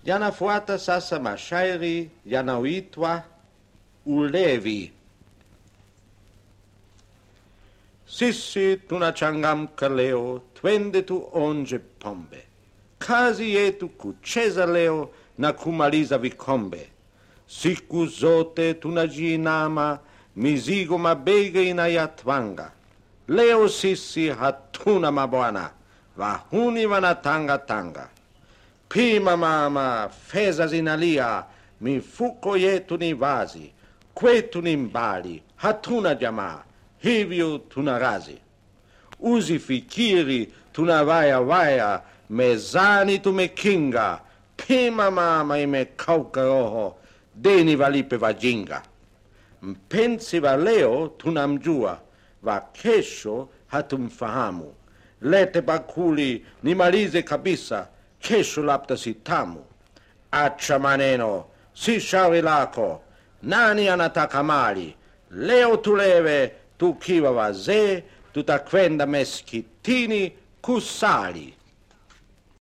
yanafuata sasa mashairi yanayoitwa ulevi. Sisi tunachangamka leo, twende tuonje pombe. Kazi yetu kucheza leo na kumaliza vikombe. Siku zote tunajiinama, mizigo mabega inayatwanga. Leo sisi hatuna mabwana, wahuni wanatanga tanga. Pima mama, fedha zinalia, mifuko yetu ni wazi, kwetu ni mbali, hatuna jamaa, hivyo tuna razi. Usifikiri tuna waya waya, mezani tumekinga. Pima mama, imekauka roho, deni walipe wajinga. Mpenzi wa leo tunamjua, wa kesho hatumfahamu. Lete bakuli nimalize kabisa, kesho labda si tamu. Acha maneno, si shauri lako. Nani anataka mali? Leo tulewe, tukiwa wazee, tutakwenda meskitini kusali.